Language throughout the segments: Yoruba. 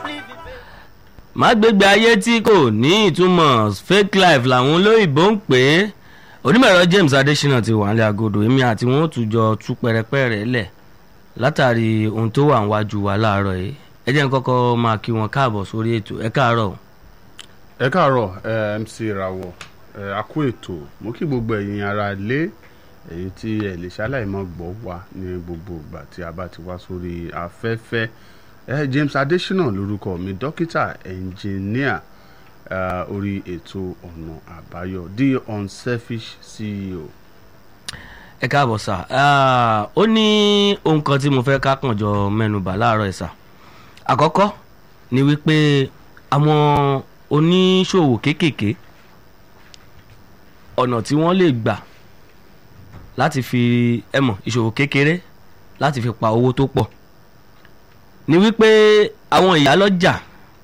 má gbégbé ayé tí kò ní ìtumọ̀ fake life làwọn olóyìnbó ń pè é onímọ̀ẹ̀rọ James Adésínà ti wà nílẹ̀ agodo èmi àti wọn ò tún jọ tú pẹrẹpẹrẹ lẹ̀ látàrí ohun tó wà níwájú wa láàárọ̀ yìí ẹ jẹ́ n kọ́kọ́ máa kí wọn káàbọ̀ sórí ètò ẹ káàárọ̀ o. ẹ káàárọ̀ ẹ MC Rawọ ẹ a kú ètò mo kí gbogbo ẹ̀yin ará ilé èyí tí ẹ lè ṣaláì mọ́ gbọ́ wa ní gbogbo ìgbà tí a bá ti wá sórí afẹ́fẹ́ ẹ James Adésínà lórúkọ mi dókítà ẹnjìníà orí ètò ọ̀nà àbáyọ the unselfish CEO. ẹ káàbọ̀ sà ó ní ohun kan tí mo fẹ́ ká kàn jọ mẹ́nubà láàárọ̀ ẹ̀ sà àkọ́kọ́ ni wípé àwọn oníṣòwò kéékèèké ọ̀nà tí wọ́n lè gbà láti fi ẹ mọ̀ ìṣòwò kékeré láti fi pa owó tó pọ̀ ni wípé àwọn ìyálọ́jà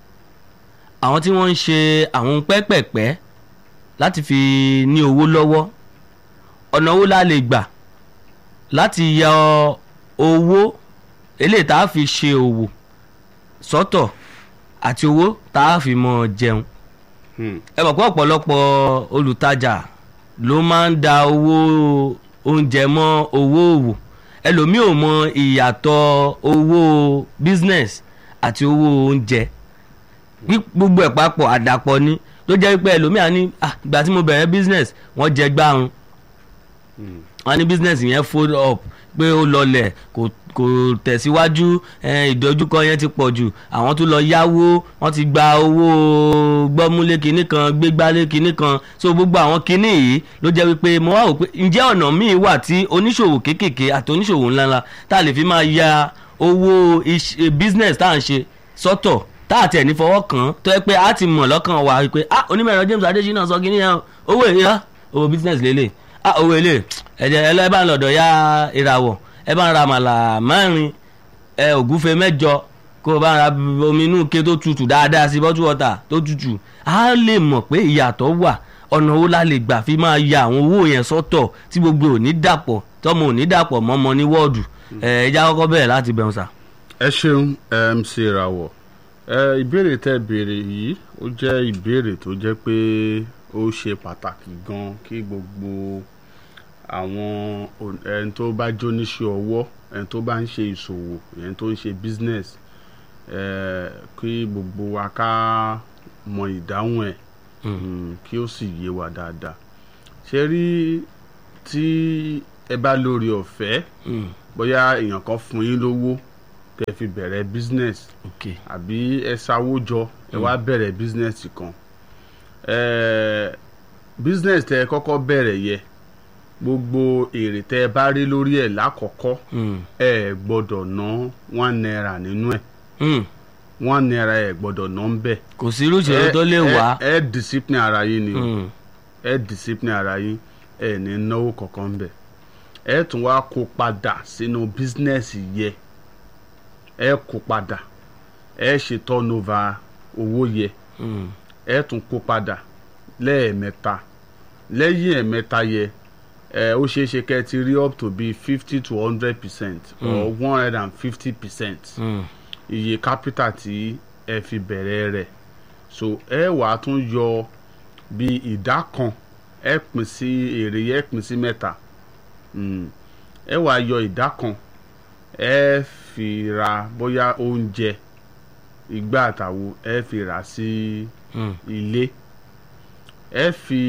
àwọn tí wọ́n ń ṣe àwọn pẹ́pẹ̀pẹ́ láti fi ní owó lọ́wọ́ ọ̀nà owó la lè gbà láti yọ owó eléyìí tá a fi ṣe òwò sọ́tọ̀ àti owó tá a fi mọ jẹun ẹ mọ̀ pé ọ̀pọ̀lọpọ̀ olùtajà ló máa ń da owó oúnjẹ mọ́ owó òwò ẹlòmíì ò mọ ìyàtọ̀ owó business àti owó oúnjẹ gbogbo ẹ̀ papọ̀ àdàpọ̀ ni ló jẹ́ pé ẹlòmíì á ní ìgbà tí mo bẹ̀rẹ̀ business wọ́n jẹ gbárùn wọ́n ní business yẹn fold up pé ó lọlẹ̀ kò kò tẹ̀síwájú ìdojúkọ yẹn ti pọ̀ jù àwọn tó lọ yáwó wọ́n ti gba owó gbọ́múlé kinní kan gbégbálé kinní kan so gbogbo àwọn kinní yìí ló jẹ́ wípé mo wá wò pé ǹjẹ́ ọ̀nà míì wà tí oníṣòwò kéékèèké àti oníṣòwò ńláńlá tá a lè fi máa ya owó business tá à ń ṣe sọ́tọ̀ tá a tẹ̀ ní fọwọ́ kàn án tó yẹ pé a ti mọ̀ lọ́kàn wa wípé ah onímọ̀ẹ̀rọ James Adésínà sọ kinní yẹn owó èyí owó business lélẹ̀ ah owó èlé ẹ̀jẹ̀ ẹlẹ́bà lọ́dọ̀ ya ìràwọ̀ ẹ bá ń ra màlà mẹ́rin ẹ ògúfe mẹ́jọ kó o bá ń ra omi inú ike tó tutù dáadáa sí bọ́tú wọ́tà tó tutù á lè mọ̀ pé ìyàtọ̀ wà ọ̀nà owó la lè gbà fi máa ya àwọn owó yẹn sọ́tọ̀ tí gbogbo ò ní dàpọ̀ tọ́mọ ò ní dàpọ̀ mọ́mọ ní wọ́ọ̀dù ẹ ẹja kọ́kọ́ bẹ̀rẹ̀ láti bẹ̀rù sà. ẹ ṣeun MC Rawọ ẹ ìbéèrè tẹ́ béèrè yìí ó jẹ́ ìbéèrè tó jẹ́ pé ó ṣe pàtàkì gan kí gbogbo àwọn ẹni tó bá jóníṣẹ́ ọwọ́ ẹni tó bá ń ṣe ìṣòwò ẹni tó ń ṣe business kí gbogbo wa ká mọ ìdáhùn ẹ̀ kí ó sì yé wa dáadáa ṣe rí tí ẹ bá lórí ọ̀fẹ́ bóyá èèyàn kan fún yín lówó kẹ́ fi bẹ̀rẹ̀ business àbí ẹ sáwó jọ ẹ wá bẹ̀rẹ̀ business kan business tẹ́ ẹ kọ́kọ́ bẹ̀rẹ̀ yẹ gbogbo èrè tẹ́ ẹ bá rí lórí ẹ̀ lákọ̀ọ́kọ́ ẹ gbọ́dọ̀ ná one naira nínú ẹ̀ one naira ẹ gbọ́dọ̀ ná ń bẹ̀. kò sí irú ìṣòro tó lè wá. ẹ discipline ara yín ni ẹ discipline ara yín ẹ ní náwó kankan ń bẹ̀ ẹ tún wá kó padà sínú bísínẹ́sì yẹ ẹ kó padà ẹ ṣe turnover owó yẹ ẹ tún kó padà lẹ́ẹ̀mẹ́ta lẹ́yìn ẹ̀mẹ́ta yẹ ẹ ó ṣeé ṣe kẹ́ ẹ ti rí up to be fifty to hundred percent or one hundred and fifty percent iye capital tí ẹ fi bẹ̀rẹ̀ rẹ̀ so ẹ wà á tún yọ bí ìdá kan ẹ pín sí èrè yẹ pín sí mẹ́ta ẹ wà á yọ ìdá kan ẹ fi ra bóyá oúnjẹ ìgbà àtàwo ẹ fi rà sí ilé ẹ fi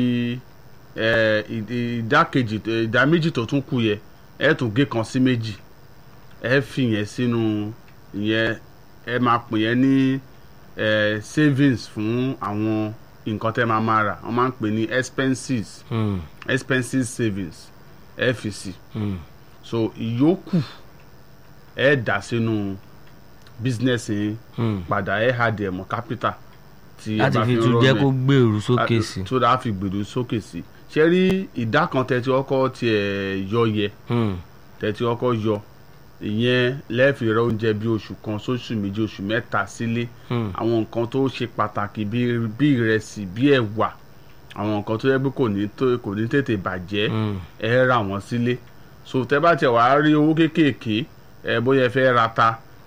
ìdá kejì ìdá méjì tó tún kù yẹ ẹ tún gé kan sí méjì ẹ fi yẹn sínú ìyẹn ẹ máa pè yẹn ní savings fún àwọn nǹkan tẹ́ máa máa rà wọ́n máa ń pè ní expenses mm. expenses savings ẹ fi sí so ìyókù ẹ dà sínú business yẹn padà ẹ hà dẹ̀ mọ́ capital tí láti fi tún jẹ́ kó gbèrú sókè sí. tó dáa fi gbèrú sókè sí ṣe rí ìdá kan tẹ́tí ọkọ tiẹ̀ yọ yẹ tẹ́tí ọkọ yọ ìyẹn lẹ́ẹ̀fì rẹ oúnjẹ bí oṣù kan sóṣù méjì oṣù mẹ́ta sílé àwọn nǹkan tó ṣe pàtàkì bí ìrẹsì bí ẹ̀wà àwọn nǹkan tó yẹ pé kò ní kò ní tètè bàjẹ́ ẹ rà wọ́n sílé so tẹ́ bá tiẹ̀ wá rí owó kéékèèké ẹ bóyá ẹ fẹ́ ra ta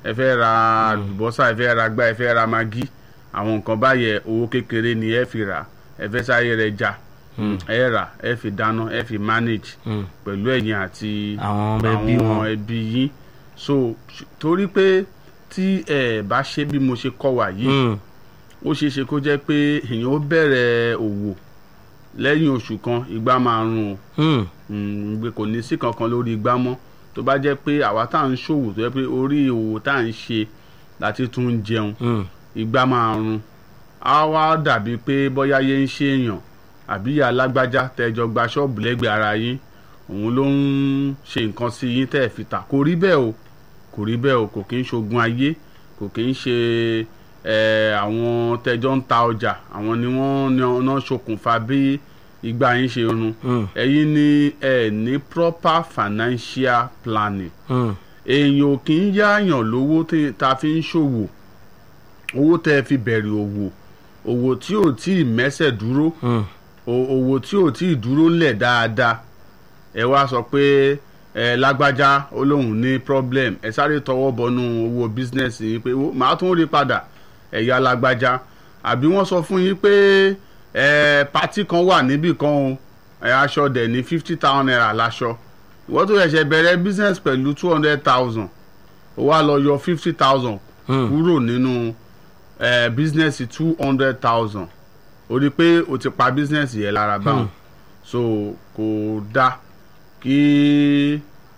ẹ fẹ́ ra àlùbọ́sà ẹ fẹ́ ra gbá ẹ fẹ́ ra magi àwọn nǹkan báyẹn owó kékeré ni ẹ fi rà ẹ fẹ́ sáré rẹ jà ẹ rà ẹ fi dáná ẹ fi manage Mm. pẹ̀lú ẹ̀yin àti Àwọn ẹbí wọn. àwọn ẹbí yín so ṣ- torí pé tí ẹ bá ṣe bí mo ṣe kọ́ wà yìí Mm. ó ṣeé ṣe kó jẹ́ pé èèyàn ó bẹ̀rẹ̀ òwò lẹ́yìn oṣù kan igba máa run o Mm. Mm, gbé kò ní sí kankan lórí igbá mọ́ tó bá jẹ́ pé àwa tá à ń ṣòwò tó jẹ́ pé orí òwò tá à ń ṣe láti tún ń jẹun Mm. igbá máa run á wá dàbí pé bóyá yé ń ṣe èèyàn àbí ìyá alágbájá tẹjọ gba ṣọ́ọ̀bù lẹ́gbẹ̀ẹ́ ara yín òun ló ń ṣe nǹkan sí yín tẹ́ ẹ̀ fi tà kò rí bẹ́ẹ̀ o kò rí bẹ́ẹ̀ o kò kí ń ṣogun ayé kò kí ń ṣe ẹ̀, àwọn tẹjọ ń ta ọjà àwọn ni wọ́n náà ṣokùnfà bí igbá yín ṣe run Mm. ẹ̀yin ni ẹ ní proper financial planning Mm. èèyàn ò kì í yáàyàn lówó tí- tá a fi ń ṣòwò owó tẹ́ ẹ fi bẹ̀rẹ̀ òwò òwò tí ò tí ì mẹ́sẹ̀ dúró Mm. o- òwò tí ò tí ì dúró ńlẹ̀ dáadáa ẹ wá sọ pé ẹ lágbájá ó lóun ní problem ẹ sáré tọwọ́ bọnú owó business yín pé "Wo, màá tún rí padà ẹ̀yà lágbájá àbí wọ́n sọ fún yín pé ẹ pati kan wà níbì kan o ẹ aṣọ dẹ̀ ní fifty thousand naira láṣọ ìwọ́n tó ṣẹ̀ṣẹ̀ bẹ̀rẹ̀ business pẹ̀lú two hundred thousand ó wá lọ yọ fifty thousand Mm. kúrò nínú ẹ business two hundred thousand o rí i pé o ti pa business yẹn lára báwọn so kò dáa kí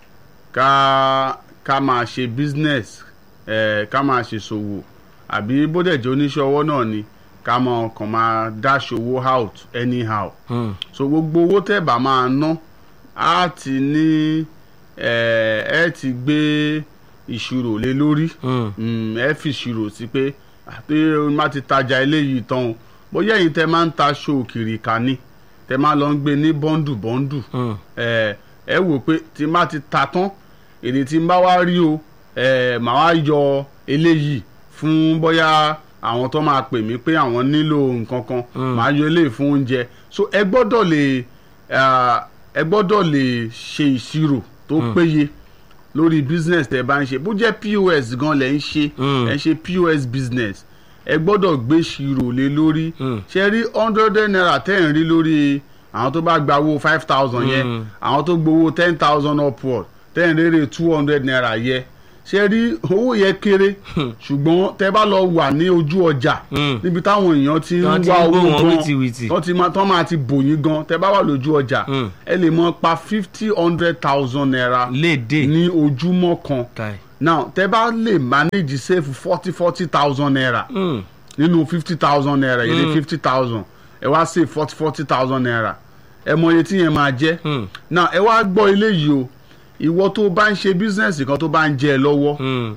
ká ká máa ṣe business ẹ ká máa ṣe ṣòwò àbí bó dẹ̀ jẹ́ oníṣẹ́ ọwọ́ náà ni ká máa kàn máa dash owó out anyhow Mm. so gbogbo owó tẹ́ bá máa ná á ti ní ẹ ẹ ti gbé ìṣirò lé lórí Mm. Mm, ẹ fi ìṣirò sí pé àti má ti tajà eléyìí tán o bóyá ẹ̀yin tẹ́ máa ń ta aṣọ òkìrìkà ni tẹ́ máa lọ ń gbé ní bọ́ńdù bọ́ńdù Mm. ẹ ẹ wò pé tí má ti ta tán èdè tí n bá wá rí o ẹ màá wá yọ eléyìí fún bóyá àwọn tó máa pè mí pé àwọn nílò nǹkan kan Mm. màá yọ eléyìí fún oúnjẹ so ẹ gbọ́dọ̀ lè ah, ẹ gbọ́dọ̀ lè ṣe ìṣirò tó péye lórí business tẹ́ bá ń ṣe bó jẹ́ pos gan lẹ́ ń ṣe Mm. ẹ ń ṣe pos business ẹ gbọ́dọ̀ gbé ṣirò lé lórí Mm. ṣe rí hundred naira tẹ́ ń rí lórí àwọn tó bá gba owó five thousand yẹn Mm. àwọn tó gbowó ten thousand upward tẹ́ ń rere two hundred naira yẹ ṣe rí owó yẹn kéré ṣùgbọ́n tẹ́ bá lọ wà ní ojú ọjà Mm. níbi táwọn èèyàn ti ń Tán ti wá ń gbó owó wọn gan wìtìwìtì. tán ti máa tán máa ti bòyìn gan tẹ́ bá wà lójú ọjà Mm. ẹ lè mọ pa fifty hundred thousand naira léde ní ojúmọ́ kan kai now tẹ́ bá lè manage save forty forty thousand naira Mm. nínú fifty thousand naira yìí ní fifty thousand ẹ wá save forty forty thousand naira ẹ mọ iye tí yẹn máa jẹ́ Mm. now ẹ wá gbọ́ eléyìí o ìwọ tó bá ń ṣe business kan tó bá ń jẹ ẹ lọ́wọ́ Mm.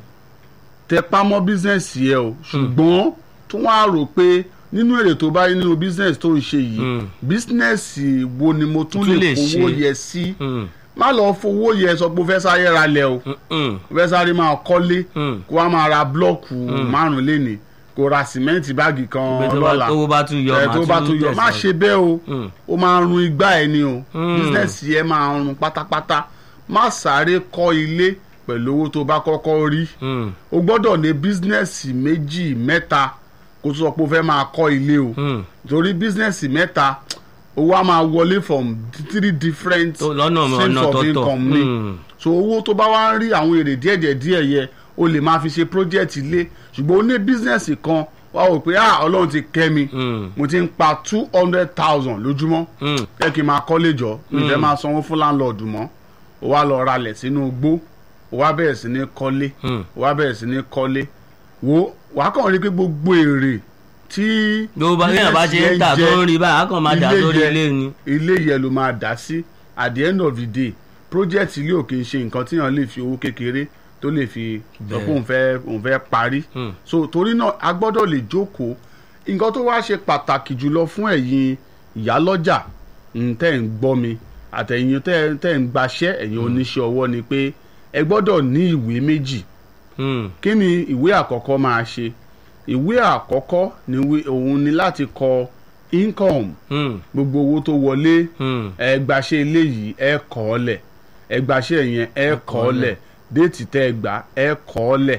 tẹ pamọ́ business yẹ o ṣùgbọ́n tó wá rò pé nínú èrè tó bá rí nínú business tó ń ṣe yìí Mm. business wo ni mo tún Tún lè lè fowó ṣe. yẹ sí Mm. má lọ fowó yẹ sọ pé o fẹ́ sáré ra lẹ̀ o Mm. o fẹ́ sáré máa kọ́lé Mm. kó wá máa ra blọ́ọ̀kù márùn lénìí kó ra sìmẹ́ǹtì báàgì kan Pé tó bá- lọ́la tówó bá tún yọ ẹ màá tó bá tún yọ má tẹ̀síwájú. ṣe bẹ́ẹ̀ o Mm. ó máa run igbá ẹ ni o Mm. business yẹ máa run pátápátá má sáré kọ́ ilé pẹ̀lú owó tó bá kọ́kọ́ rí Mm. o gbọ́dọ̀ ní bísínẹ́sì méjì mẹ́ta kó tó sọ pé o fẹ́ máa kọ́ ilé o Mm. torí bísínẹ́sì mẹ́ta owó á máa wọlé from three different Tó- lọ́nà streams ọ̀nà of tọ̀tọ̀. income ni Mm. so owó tó bá wá ń rí àwọn èrè díẹ̀díẹ̀ díẹ̀ yẹ o lè máa fi ṣe project ilé ṣùgbọ́n o ní bísínẹ́sì kan wá wò pé ah ọlọ́run ti kẹ́ mi Mm. mo ti ń pa two hundred thousand lójúmọ́ Mm. ẹ kì í máa kọ́lé jọ mi fẹ́ máa sanwó fún láńlọ́ọ̀dù mọ́ o wá lọ ralẹ̀ sínú igbó o wá bẹ̀rẹ̀ sí ní kọ́lé Mm. o wá bẹ̀rẹ̀ sí ní kọ́lé wo wàá kàn rí pé gbogbo èrè tí gbogbo bá yẹn bá ṣe ń tà tó ń rí báyìí á kàn máa dà ilé lórí yẹn- ilé ni. ilé yẹn ló máa dá sí at the end of the day project ilé ò kì í ṣe nǹkan tí èèyàn lè fi owó kékeré tó lè fi sọ pé Bẹ́ẹ̀. òun fẹ́ òun fẹ́ parí Mm. so torí náà a gbọ́dọ̀ lè jókòó nǹkan tó wá ṣe pàtàkì jùlọ fún ẹ̀yin ìyálọ́jà mm, tẹ́ ń gbọ́ mi àtẹ̀yin tẹ́ tẹ́ ń gbaṣẹ́ ẹ̀yin oníṣẹ́ ọwọ́ ni pé ẹ gbọ́dọ̀ ní ìwé méjì Mm. kí ni ìwé àkọ́kọ́ máa ṣe ìwé àkọ́kọ́ ni wí- òun ni láti kọ income Mm. gbogbo owó tó wọlé Mm. ẹ gbaṣẹ́ eléyìí ẹ kọ ọ́ lẹ̀ ẹ gbaṣẹ́ yẹn ẹ kọ ọ́ lẹ̀ déètì tẹ́ ẹ gbà ẹ kọ ọ́ lẹ̀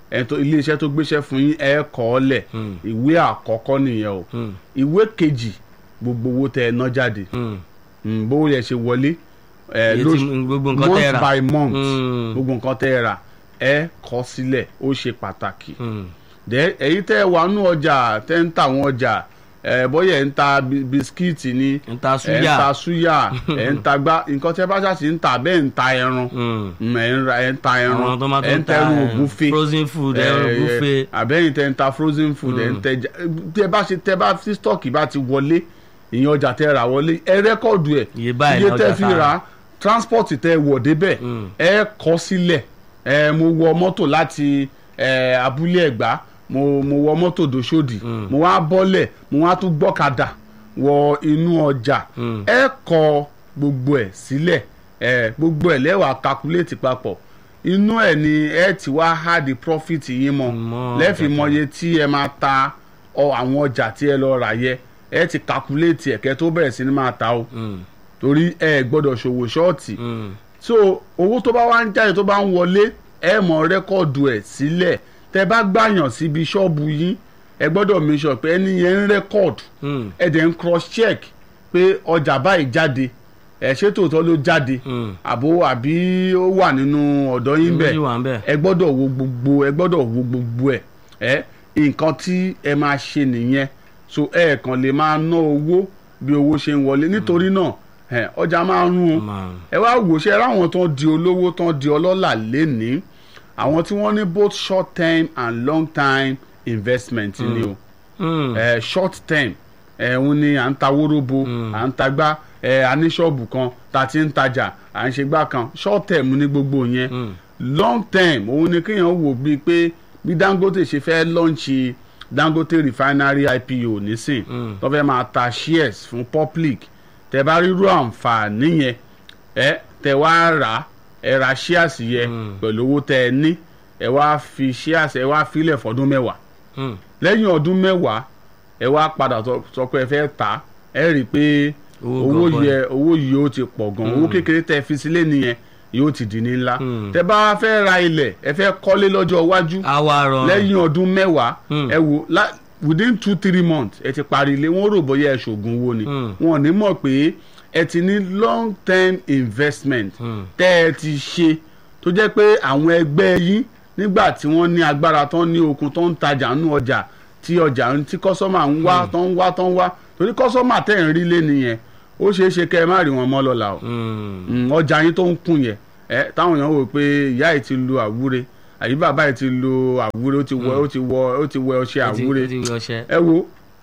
ẹ̀ tó iléeṣẹ́ tó gbéṣẹ́ fún yín ẹ kọ ọ́ lẹ̀ Mm. ìwé àkọ́kọ́ nìyẹn o Mm. ìwé kejì gbogbo owó tẹ ẹ ná jáde Mm. Mm, bówó yẹn ṣe wọlé ẹ Iye lóṣù tí- gbogbo nǹkan tẹ́ ẹ rà. month by month Mm. gbogbo nǹkan tẹ́ ẹ rà ẹ kọ sílẹ̀ ó ṣe pàtàkì Mm. dẹ èyí tẹ́ ẹ wà nú ọjà tẹ́ ń ta àwọn ọjà ẹ bóyá ẹ ń ta bi- bisikíìtì ni ń ta ẹ ń ta súyà. súyà ẹ ń ta gbá nǹkan tẹ́ bá ṣàṣì ń ta bẹ́ẹ̀ ń ta ẹran Mm. Mm, ẹ ń ra ẹ ń ta ẹran àwọn tó máa ẹ tún ń ta ta ẹran eh, ògúnfe frozen food ẹran ògúnfe. àbẹ́yìn tẹ́ ń ta frozen food ẹ̀ ń tẹ ja- tẹ́ bá ṣe tẹ́ bá tí stọ́ọ̀kì bá ti wọlé ìyẹn ọjà tẹ́ rà wọlé ẹ rẹ́kọ̀dù ẹ̀ Iye báyìí iye ni tẹ́ ọjà fi tá a rà transport tẹ́ wọ̀ débẹ̀ Mm. ẹ kọ sílẹ̀ ẹ mo wọ mọ́tò láti ẹ abúlé ẹ̀gbá mo mo wọ mọ́tò dòṣòdì mo wá bọ́lẹ̀ mo wá tún gbọ́kadà wọ inú ọjà Mm. ẹ kọ gbogbo ẹ̀ sílẹ̀ ẹ gbogbo ẹ̀ lẹ́wàá calculate papọ̀ inú ẹ̀ ni ẹ ti wá há di profit yín mọ́ Mọ́ lẹ́ẹ̀fì ọjà mọye tí ẹ máa ta ọ àwọn ọjà tí ẹ lọ rà yẹ ẹ ti calculate ẹ̀ kẹ́ tó bẹ̀rẹ̀ sí ni máa ta o Mm. torí ẹ gbọ́dọ̀ ṣòwò ṣọ́ọ̀tì Mm. so owó tó bá wá ń jáde tó bá ń wọlé ẹ mọ rẹ́kọ̀dù ẹ̀ sílẹ̀ tẹ bá gbàyàn síbi ṣọ́ọ̀bù yín ẹ gbọ́dọ̀ make sure pé ẹni yẹn ń rẹ́kọ̀dù Mm. ẹ dẹ̀ ń cross check pé ọjà báyìí jáde ẹ ṣé tòótọ́ ló jáde Mm. àbó àbí ó wà nínú ọ̀dọ́ yín Méjì bẹ́ẹ̀ wà ń bẹ̀. ẹ gbọ́dọ̀ wo gbogbo ẹ gbọ́dọ̀ wo gbogbo ẹ̀ ẹ nǹkan tí ẹ máa ṣe nìyẹn so ẹ kàn lè máa ná owó bí owó ṣe ń wọlé nítorí náà ẹ ọjà máa ń rún o Máa. ẹ wá wò ṣe ráwọn tó ń di olówó tó ń di ọlọ́lá lénìí àwọn tí wọ́n ní both short term and long time investment ni o Mm. eh, short term ẹ̀hún ni à ń ta wóróbo à ń ta gbá ẹ̀ a ní ṣọ́ọ̀bù kan tá a ti ń tajà à ń ṣe gbá kan short term ní gbogbo yẹn Mm. long term òun ni kéèyàn wò bíi pé bí Dangote ṣe fẹ́ lọ́ǹṣì Dangote refinery IPO nísìn Mm. tó fẹ́ máa ta shares fún public tẹ bá rírú àǹfààní yẹn ẹ tẹ wá rà ẹ ra shares yẹn Mm. pẹ̀lú owó tẹ ẹ ní ẹ wá fi shares ẹ wá filẹ̀ fọdún mẹ́wàá Mm. lẹ́yìn ọdún mẹ́wàá ẹ wá padà sọ- sọ pé ẹ fẹ́ tà ẹ rí i pé Owó owó gọbọi. yẹ owó yìí ó ti pọ̀ gan owó kékeré tẹ fi sílé nìyẹn yóò ti di ní ńlá Mm. tẹ bá fẹ́ ra ilẹ̀ ẹ fẹ́ kọ́lé lọ́jọ́ iwájú àwa rọrùn. lẹ́yìn ọdún mẹ́wàá Mm. ẹ wò lá- within two three months ẹ ti parí ilé wọn rò bóyá ẹ ṣògùn owó ni Mm. wọn ò ní mọ̀ pé ẹ ti ní long term investment Mm. tẹ́ ẹ ti ṣe tó jẹ́ pé àwọn ẹgbẹ́ yín nígbà tí wọ́n ní agbára tán ní okun tó ń tajà nínú ọjà tí ọjà ń tí kọ́sọ́mà ń wá tó ń wá tó ń wá torí kọ́sọ́mà tẹ̀ ń rí lé nìyẹn ó ṣeé ṣe kẹ́ ẹ má rí wọn mọ́ lọ́la o Mm. Mm, ọjà yín tó ń kùn yẹn ẹ táwọn èèyàn wò pé ìyá yìí ti lo àwúre àyí bàbá yìí ti lo àwúre ó ti wọ ó ti wọ ó ti wẹ ọṣẹ Ó ti- àwúre ó ti wẹ ọṣẹ. ẹ wo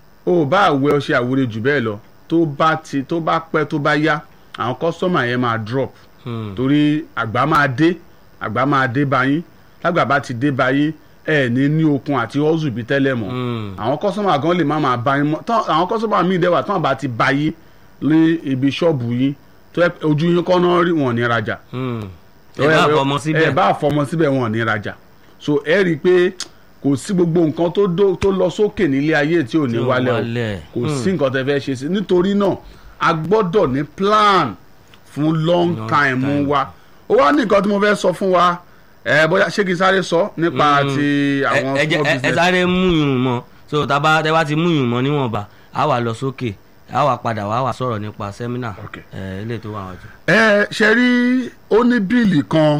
ó bá wẹ ọṣẹ àwúre jù bẹ́ẹ̀ lọ tó bá ti tó bá pẹ́ tó bá yá àwọn kọ́sọ́mà yẹn máa drop Mm. torí àgbà máa dé àgbà máa dé báyìí lágbà bá ti dé báyìí ẹ ní ní okun àti ọ́zù bíi tẹ́lẹ̀ mọ́ Mm. àwọn kọ́sọ́mà gan lè má máa bá yín mọ́ tán àwọn kọ́sọ́mà míì dẹ́wà tán bá ti bá yín ní ibi ṣọ́ọ̀bù yín tó ẹ ojú yín kọ́ náà rí wọn ò ní rajà Mm. ẹ bá fọmọ ẹ síbẹ̀. bá fọmọ síbẹ̀ wọn ò ní rajà so ẹ rí i pé kò sí gbogbo nǹkan tó dó- tó lọ sókè nílé ayé tí ò ní Tí ò wálẹ̀ o wálẹ̀. kò Mm. sí nǹkan tẹ́ fẹ́ ṣe sí nítorí náà a gbọ́dọ̀ ní plan fún long Long time time. wa ó wá ní nǹkan tí mo fẹ́ sọ fún wa ẹ bóyá ṣé kí n sáré sọ nípa Mm. ti ẹ àwọn ẹ jẹ́- small ẹ- ẹ business sáré mú yùn mọ́ so tábà tẹ́ bá ti mú yùn mọ́ níwọ̀nba á wà lọ sókè á wà padà wá wà sọ̀rọ̀ nípa sẹ́mínà Okay. ẹ ilé tó wà wọ́n jù. ẹ ṣe rí ó ní bíìlì kan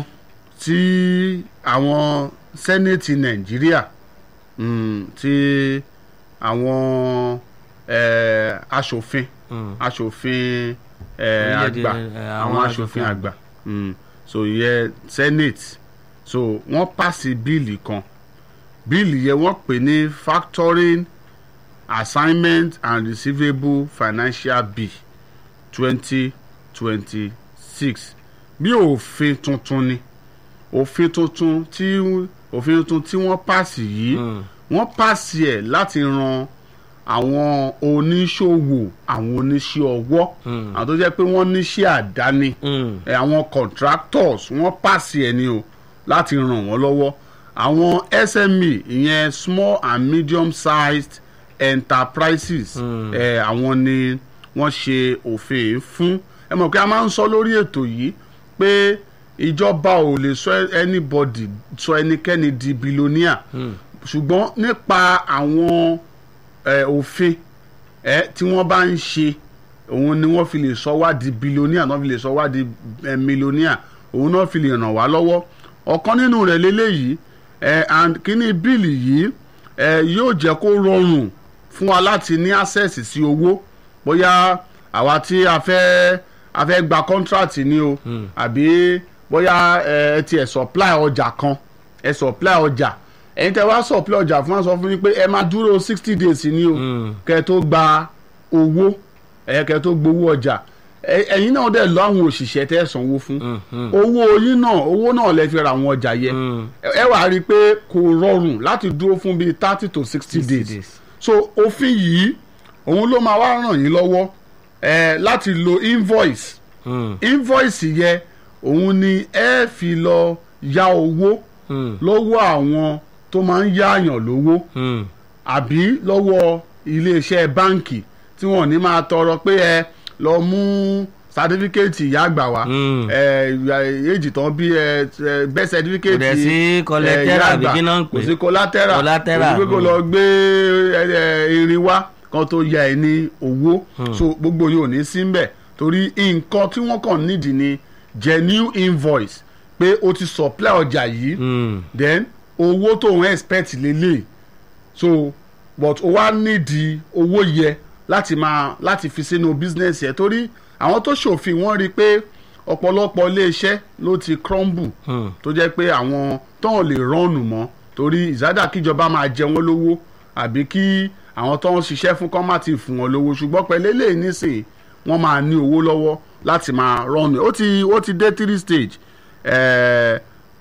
tí àwọn sẹ́nẹ̀tì nàìjíríà mm, tí àwọn eh, aṣòfin Mm. aṣòfin eh, Orílẹ̀-èdè, àgbà eh, àwọn àwọn aṣòfin aṣòfin àgbà mm, so ìyẹn senate so wọ́n pàṣẹ bíìlì kan bíìlì yẹn wọ́n pè ní factoring assignment and receivable financial bill twenty twenty six bí òfin tuntun ni òfin tuntun tí òfin tuntun tí wọ́n pàṣẹ yìí Mm. wọ́n pàṣẹ ẹ̀ láti ran àwọn oníṣòwò àwọn oníṣẹ́ ọwọ́ Mm. àwọn tó jẹ́ pé wọ́n níṣẹ́ àdáni Mm. ẹ, àwọn contractors wọ́n pàṣẹ ẹ̀ ni o láti ràn wọ́n lọ́wọ́ àwọn SME ìyẹn small and medium sized enterprises Mm. ẹ, àwọn ni wọ́n ṣe òfin yìí fún ẹ mọ̀ pé a máa ń sọ lórí ètò yìí pé ìjọba ò lè sọ anybody sọ ẹnikẹ́ni di billionaire ṣùgbọ́n nípa àwọn eh, òfin eh, tí wọ́n bá ń ṣe òun ni wọ́n fi lè sọ wá di billionaire náà fi lè sọ wá di eh, millionaire òun náà fi lè ràn wá lọ́wọ́ ọ̀kan nínú rẹ̀ lélẹ́yìí eh, and kíní bíìlì yìí eh, yóò jẹ́ kó rọrùn fún wa láti ní access sí owó bóyá àwa tí a fẹ́ a fẹ́ gba contract ni o àbí bóyá ẹ tiẹ̀ supply ọjà kan ẹ supply ọjà ẹ̀yin tẹ́ wá supply ọjà fún wa sọ fún mi pé ẹ máa dúró sixty days ni o kẹ́ ẹ tó gba owó ẹ kẹ́ ẹ tó gbowó ọjà ẹ- ẹ̀yin náà dẹ̀ lọ àwọn òṣìṣẹ́ tẹ́ ẹ sanwó fún owó yín náà owó náà lẹ fi ra àwọn ọjà yẹ ẹ ẹ wàá rí i pé kò rọrùn láti dúró fún bíi thirty to sixty 60 days days. so òfin yìí òun ló máa wá ràn yín lọ́wọ́ ẹ láti lo invoice Mm, invoice yẹ òun ni ẹ fi lọ ya owó mm, lọ́wọ́ àwọn tó máa ń yáàyàn lówó mm. àbí lọ́wọ́ iléeṣẹ́ báǹkì tí wọ́n ní máa tọrọ pé ẹ lọ mú sátífíkẹ́ẹ̀tì ìyá àgbà wá Mm. ẹ èjì tán bí ẹ ẹ bẹ́ẹ̀ sátífíkẹ́ẹ̀tì Kò dẹ̀ sí collateral àbí kí náà ń pè? kò sí collateral Collateral, kò sí pé kó mm. lọ gbé ẹ, ẹ, irin wá kan tó ya ẹ ní owó so gbogbo yóò ní sí mbẹ̀ torí nǹkan tí wọ́n kàn nídìí ni genuine invoice pé o ti supply ọjà yìí Mm. then owó tó ń expect lélẹ̀ so but o wá nídìí owó yẹ láti máa láti fi sínú business yẹ torí àwọn tó ṣòfin wọ́n rí i pé ọ̀pọ̀lọpọ̀ iléeṣẹ́ ló ti crumble Hmm. tó jẹ́ pé àwọn tó ń lè rọ́ọ̀nù mọ́ torí ìzádà kíjọba máa jẹ wọ́n lówó àbí kí àwọn tó ń ṣiṣẹ́ fún kán má ti fún wọn lówó ṣùgbọ́n pẹ̀lú eléyìí nísìnyí wọ́n máa ní owó lọ́wọ́ láti máa rọ́ọ̀nù ó ti ó ti dé three stage eh,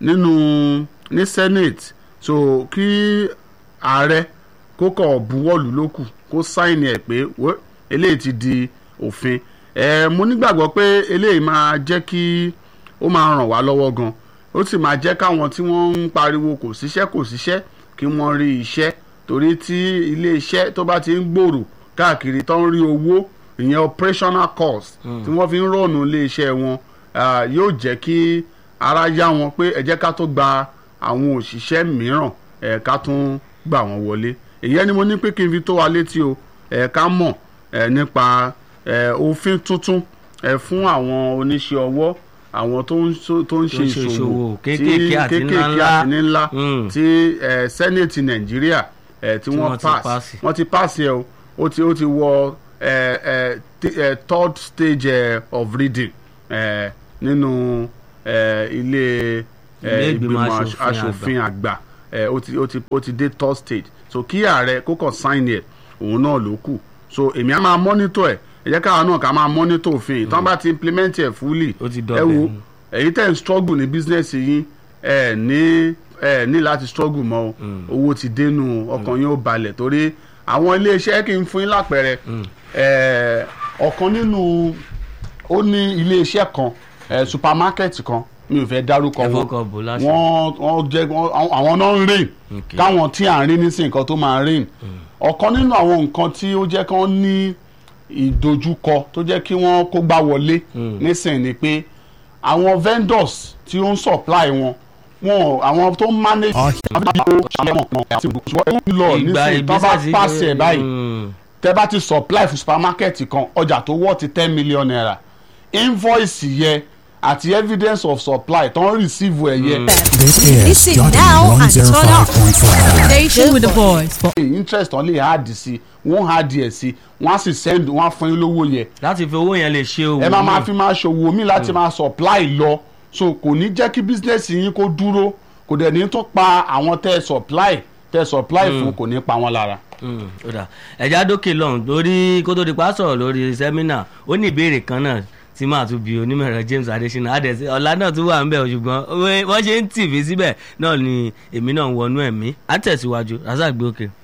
nínú ní senate so kí ààrẹ kó kọ̀ buwọ́lù lókù kó sáìnì ẹ̀ pé wẹ́, eléyìí ti di òfin eh, mo nígbàgbọ́ pé eléyìí máa jẹ́ kí ó máa ràn wá lọ́wọ́ gan ó sì máa jẹ́ káwọn tí wọ́n ń pariwo kò síṣẹ́ kò síṣẹ́ kí wọ́n rí iṣẹ́ torí tí iléeṣẹ́ tó bá ti ń gbòòrò káàkiri tó ń rí owó ìyẹn operational cost tí wọ́n fi ń rọ̀nù iléeṣẹ́ wọn ah, yóò jẹ́ kí ara yá wọn pé ẹ jẹ́ ká tó gba àwọn òṣìṣẹ́ mìíràn ẹ̀ ká tún gbà wọ́n wọlé èyí ni mo ní pé kí n fi tó wa létí o ẹ̀ ká mọ̀ ẹ̀ nípa ẹ̀ òfin tuntun ẹ̀ fún àwọn oníṣẹ́ ọwọ́ àwọn tó ń so- tó ń ṣe Tó ń ṣe ìṣòwò ìṣòwò tí- kéékèèké àti ńláńlá. àti ńlá Mm. tí ẹ̀ sẹ́nẹ̀tì nàìjíríà ẹ̀ tí Tí wọ́n wọ́n ti pass pass. wọ́n ti pass ẹ̀ o ó ti ó ti wọ ẹ̀ ẹ̀ ti- ẹ̀ third stage ẹ̀ of reading ẹ̀ nínú ẹ̀ ilé ẹ̀ Ilé ìgbìmọ̀ ìgbìmọ̀ aṣòfin aṣòfin àgbà ẹ̀ ó ti ó ti ó ti dé third stage so kí ààrẹ kó kàn sign ẹ̀ òun náà ló kù so èmi á máa monitor ẹ̀ ẹ jẹ́ káwa náà ká máa monitor òfin yìí tí wọ́n bá ti implement ẹ̀ fully Ó ti ẹ dọ̀bẹ̀ wo nù. èyí tẹ̀ ń struggle ní business yín ẹ ní ẹ ní láti struggle mọ́ o owó ti dénú ọkàn yín ó balẹ̀ torí àwọn iléeṣẹ́ kì í fún yín lápẹẹrẹ ẹ ọ̀kan nínú ó ní iléeṣẹ́ kan ẹ supermarket kan mi ò fẹ́ dárúkọ Ẹ wọn fọkàn bò láṣẹ. wọ́n wọ́n jẹ́ wọ́n- àwọn náà ń rìn Okay. káwọn tí à ń rí nísìnyí nǹkan tó máa rìn ọ̀kan nínú àwọn nǹkan tí ó jẹ́ kí wọ́n ní ìdojúkọ tó jẹ́ kí wọ́n kó gbá wọlé nísìnyí ni pé àwọn vendors tí ó ń supply wọn wọn àwọn tó ń manage lọ Ìgbà nísìnyí tó bá ìgbésẹ̀ sí- pàṣẹ báyìí Mm. tẹ bá ti supply fún supermarket kan ọjà tó wọ́ ti ten million naira invoice yẹ àti evidence of supply tó ń receive ẹ̀ yẹ. This is Listen Jordan now and turn up. 105.5. Station with the voice for interest wọn lè add sí wọn add ẹ̀ sí wọn á sì send wọn á fún yín lówó yẹ láti fi owó yẹn lè ṣe òwò ẹ máa máa náà. fi máa ṣòwò míì láti máa supply lọ so kò ní jẹ́ kí business yín kó dúró kò dẹ̀ ní tó pa àwọn tẹ́ ẹ supply tẹ́ ẹ supply fún kò ní pa wọn lára. Mm, ó dà ẹ̀já dókè lọ́hùn lórí kó tó di pa sọ̀rọ̀ lórí sẹ́mínà ó ní ìbéèrè kan náà tí màá tún bi onímọ̀ ẹ̀rọ James Adesina adẹ̀sí ọ̀la náà tún wà ń bẹ̀ o, ṣùgbọ́n wọ́n ṣe ń tì mí síbẹ̀ náà ni èmi náà ń wọnú ẹ̀mí á tẹ̀síwájú razak gbé òkè.